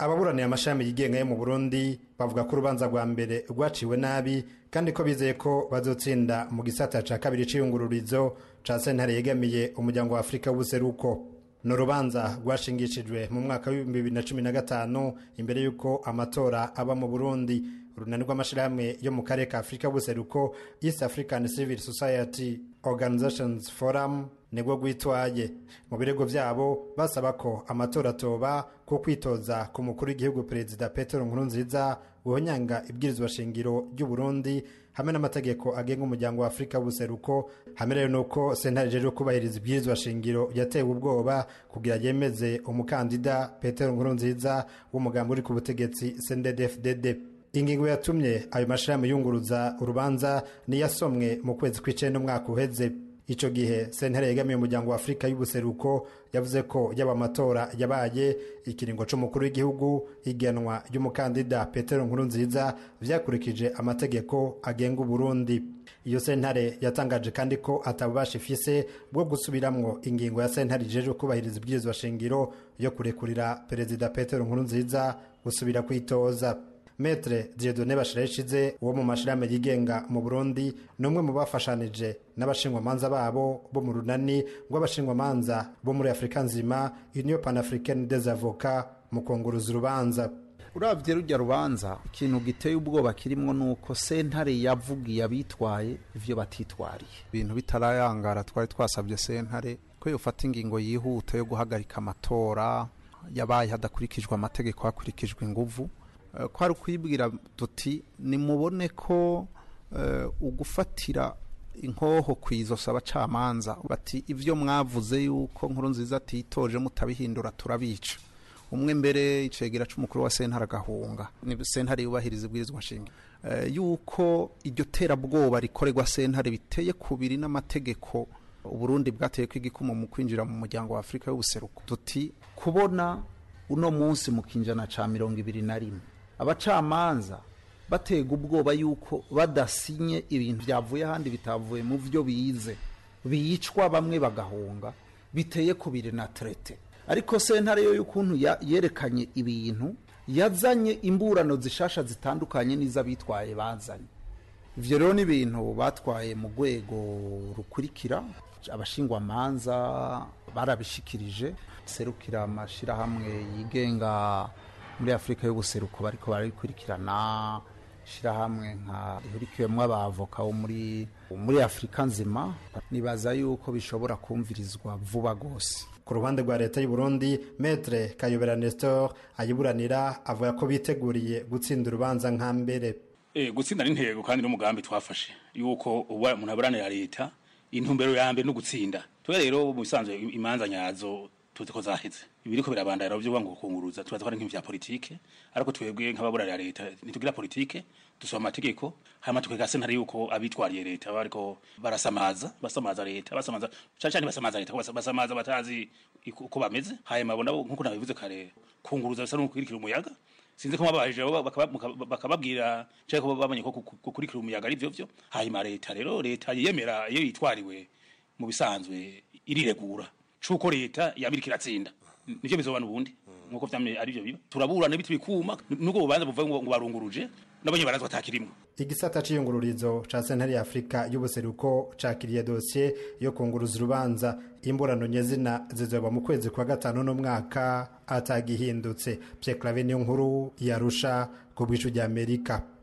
ababuraniye amashami yigenga yo mu burundi bavuga ko urubanza rwa mbere rwaciwe nabi kandi ko bizeye ko bazotsinda mu gisata ca kabiri c'iyungururizo ca sentare yegamiye umuryango wa afurika w'ubuseruko ni urubanza rwashingishijwe mu mwaka w'ibihumbi bibiri na cumi na gatanu imbere y'uko amatora aba mu burundi urunani rw'amashirahamwe yo mu karere ka afurika y'ubuseruko east african civil society organizations forum nibwo rwitwaye mu birego vyabo basaba ko amatora atoba ko kwitoza ku mukuru w'igihugu perezida petero nkurunziza guhonyanga ibwirizwa shingiro ry'uburundi hamwe n'amategeko agenga umuryango wa afurika w'ubuseruko hamwe rero nuko sentare ijejwe kubahiriza ibwirizwa shingiro yatewe ubwoba kugira yemeze umukandida petero nkurunziza w'umugambi uri ku butegetsi cnddfdd ingingo yatumye ayo mashirahamwe yunguruza urubanza niyasomwe mu kwezi kw'icenda umwaka uheze ico gihe sentare yegamiye umuryango wa afurika y'ubuseruko yavuze ko yaba amatora yabaye ikiringo c'umukuru w'igihugu igenwa ry'umukandida petero nkurunziza vyakurikije amategeko agenga uburundi iyo sentare yatangaje kandi ko atabubasha ifise bwo gusubiramwo ingingo ya sentare ijejwe kubahiriza ibwirizwa shingiro yo kurekurira perezida petero nkurunziza gusubira kwitoza metre diedone bashireshize uwo mu mashirahamwe yigenga mu burundi ni umwe mu bafashanije n'abashingwamanza babo bo mu runani rw'abashingwamanza bo muri afurika nzima union panafricaine des avocats mu kunguruza urubanza urabye rujya rubanza ikintu giteye ubwoba kirimwo nuko sentare yavugiye abitwaye ivyo batitwariye ibintu bitarayangara twari twasabye sentare ko yofata ingingo yihuta yo guhagarika amatora yabaye hadakurikijwe amategeko hakurikijwe inguvu ko ari ukwibwira duti nimubone ko ugufatira inkoho ku izosi abacamanza bati ibyo mwavuze yuko nkuru nziza atitoje mutabihindura turabica umwe mbere icegera c'umukuru wa sentare agahunga ni sentare yubahiriza ibwirizwa nshinga yuko iryo terabwoba rikorerwa sentare biteye kubiri n'amategeko uburundi bwateye ko igikumu mu kwinjira mu muryango wa afurika y'ubuseruko duti kubona uno munsi mu kinjana ca mirongo ibiri na rimwe abacamanza batega ubwoba yuko badasinye ibintu byavuye ahandi bitavuye mu byo bize bicwa bamwe bagahunga biteye kubiri na trete ariko sentare yo y'ukuntu yerekanye ibintu yazanye imburano zishasha zitandukanye n'iz'abitwaye bazanye ivyo rero ni ibintu batwaye mu rwego rukurikira abashingwamanza barabishikirije serukira amashirahamwe yigenga muri afurika y'ubuseruko bariko barabikurikirana shirahamwe nka rihurikiwemwo abavoka bo muri muri afurika nzima nibaza yuko bishobora kumvirizwa vuba gose ku ruhande rwa leta y'u Burundi metre kayobera nestor ayiburanira avuga ko biteguriye gutsinda urubanza nka mbere e, gutsinda n'intego kandi n'umugambi twafashe yuko ubu umuntu aburanira leta intumbero ya mbere no gutsinda twe rero mu bisanzwe imanza nyazo tuzi ko zaheze ibiriko birabandara byo ngo kunguruza tubaza ko ari nk'ivya politike ariko twebwe nk'ababurarira leta nitugira politike dusoma amategeko hama tukega sentare yuko abitwariye leta bariko barasamaza basamaza leta basamaza cyane cyane basamaza leta basamaza batazi uko bameze hanyuma bo nabo nkuko nabivuze kare kunguruza bisa n'ukwirikira umuyaga sinzi ko mabahije bakababwira cyangwa ko babonye ko gukurikira umuyaga ari byo byo hanyuma leta rero leta yemera iyo yitwariwe mu bisanzwe iriregura cuko leta yabirika iratsinda nicyo bizobana ubundi nkuko vyamye ari byo biba turaburana biti bikuma nuko bubanza buvuga ngo barunguruje nabonye barazwa atakirimwe igisata c'iyungururizo ca sentare ya afurika y'ubuseruko cakiriye dosiye yo kunguruza urubanza imburano nyezina zizoba mu kwezi kwa gatanu n'umwaka atagihindutse Pierre Claver niyo nkuru yarusha ku bwicu ry'Amerika